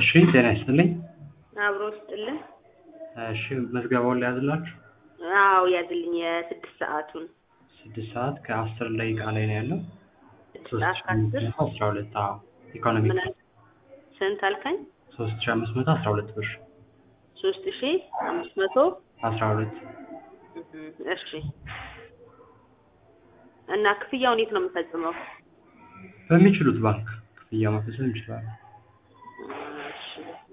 እሺ ጤና ይስጥልኝ። አብሮ ስጥልን። እሺ መዝገባውን ሊያዝላችሁ አዎ ያዝልኝ። የስድስት ሰዓቱን ስድስት ሰዓት ከአስር ደቂቃ ላይ ነው ያለው። ስድስት ሰዓት ከአስር አስራ ሁለት አዎ ኢኮኖሚ ምን አል- ስንት አልከኝ? ሶስት ሺ አምስት መቶ አስራ ሁለት ብር ሶስት ሺ አምስት መቶ አስራ ሁለት እህም፣ እሺ እና ክፍያውን የት ነው የምፈጽመው? በሚችሉት ባንክ ክፍያ መፈጸም ይችላሉ። እሺ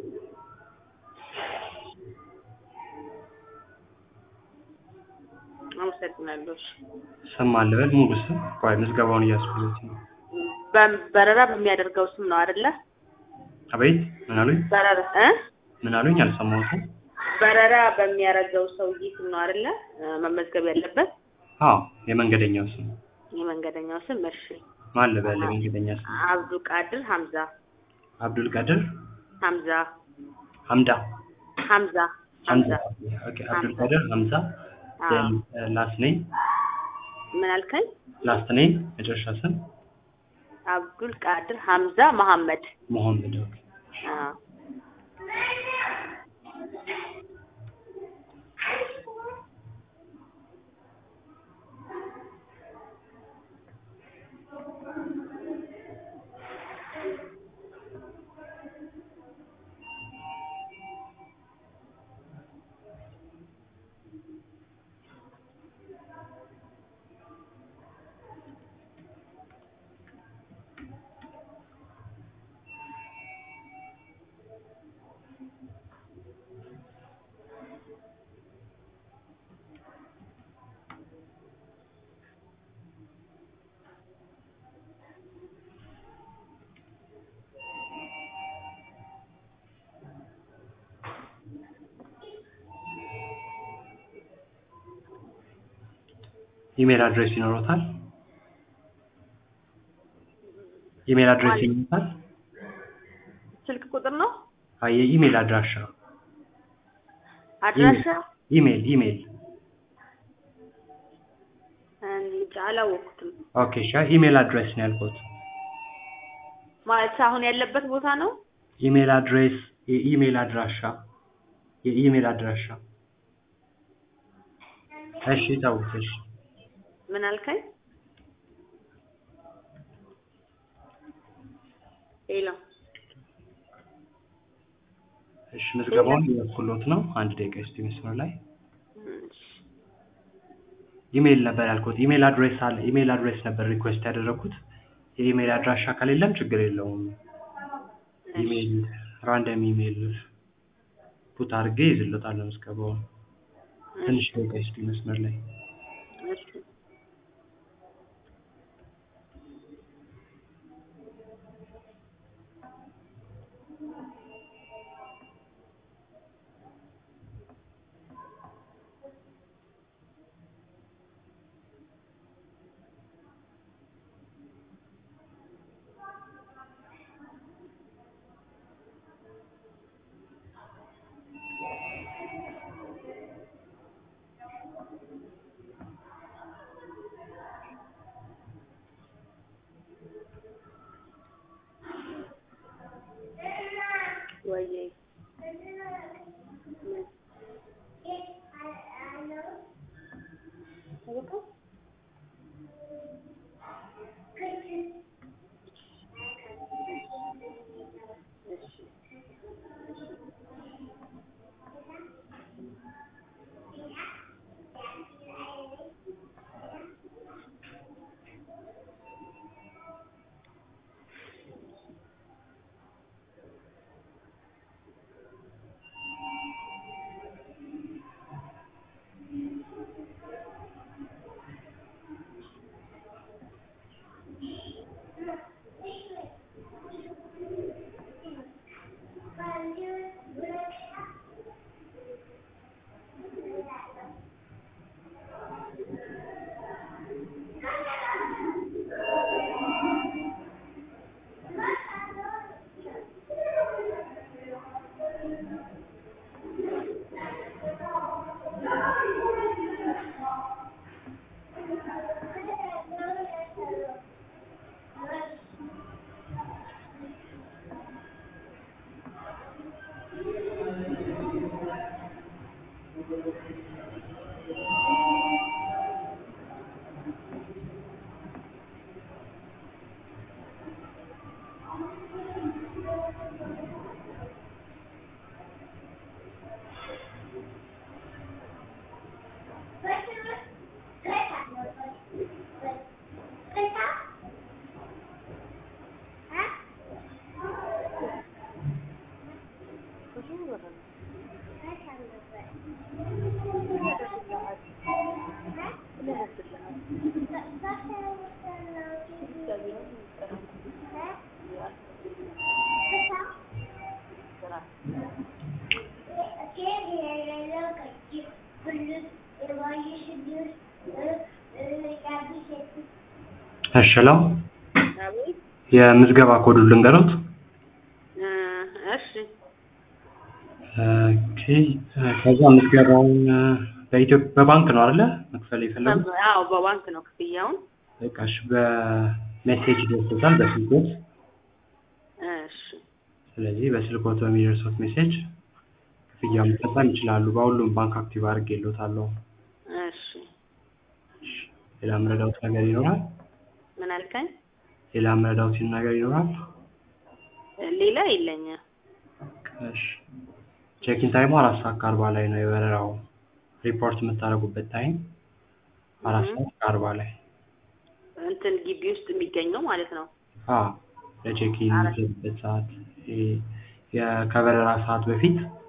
አመሰግናለሁ። እሺ ስም አለበል ሙሉ ስም ቆይ ምዝገባውን እያስኩት ነው። በ- በረራ በሚያደርገው ስም ነው አይደለ? አቤት ምን አሉኝ? በረራ እ ምን አሉኝ? አልሰማሁትም። በረራ በሚያደርገው ሰውዬ ስም ነው አይደለ? እ፣ መመዝገብ ያለበት አዎ የመንገደኛው ስም የመንገደኛው ስም። እሺ ማን ልበል? የመንገደኛ ስም አብዱ ቃድር ሀምዛ አብዱል ቀድር ሀምዛ ሀምዳ ሀምዛ ሀምዛ ሀምዛ ኦኬ አብዱል ቀድር ሀምዛ አዎ። ላስት ኔም ምን አልከኝ? ላስት ኔም መጨረሻ ስም አብዱል ቃድር ሀምዛ መሐመድ። መሐመድ ኦኬ አዎ። ኢሜል አድሬስ ይኖሮታል? ኢሜል አድሬስ ማለት- ይኖሮታል? ስልክ ቁጥር ነው? አይ የኢሜል አድራሻ አድራሻ ኢሜል ኢሜል እንጃ አላወቅኩትም። ኦኬ እሺ ኢሜል አድሬስ ነው ያልኩት። ማለት አሁን ያለበት ቦታ ነው? ኢሜል አድሬስ የኢሜል አድራሻ የኢሜል አድራሻ እሺ ተውት እሺ ምን አልከኝ? ሄሎ እሺ ምዝገባውን እያኩሎት ነው። አንድ ደቂቃ እስቲ መስመር ላይ እሺ። ኢሜል ነበር ያልኩት። ኢሜል አድሬስ አለ። ኢሜል አድሬስ ነበር ሪኩዌስት ያደረኩት። የኢሜል አድራሻ ከሌለም ችግር የለውም። ኢሜል ራንደም ኢሜል ፑት አድርጌ ይዝሎታለሁ ምዝገባውን። ትንሽ ደቂቃ እስቲ መስመር ላይ እሺ። እሺ ሄሎ አቤት የምዝገባ ኮዱን ልንገሮት? እ እሺ ኦኬ ከዛ ምዝገባውን በኢትዮጵያ በባንክ ነው አይደለ መክፈል የፈለጉት? አዎ በባንክ ነው ክፍያውን። በቃ እሺ በሜሴጅ ይደርሶታል በስልኮት። እሺ ስለዚህ በስልኮት በሚደርሶት ሜሴጅ ክፍያ መፈጸም ይችላሉ። በሁሉም ባንክ አክቲቭ አድርጌልዎታለሁ። እሺ ሌላ የምረዳዎት ነገር ይኖራል? ምን አልከኝ? ሌላ የምረዳዎት ነገር ይኖራል? ሌላ የለኝም። እሺ ቼኪን ታይሙ አራት ሰዓት ከአርባ ላይ ነው የበረራው ሪፖርት የምታደርጉበት ታይም አራት እህ። ሰዓት ከአርባ ላይ እንትን ግቢ ውስጥ የሚገኘው ማለት ነው። አዎ ለቼኪን አራት የሚገቡበት ሰዓት ይሄ የ- ከበረራ ሰዓት በፊት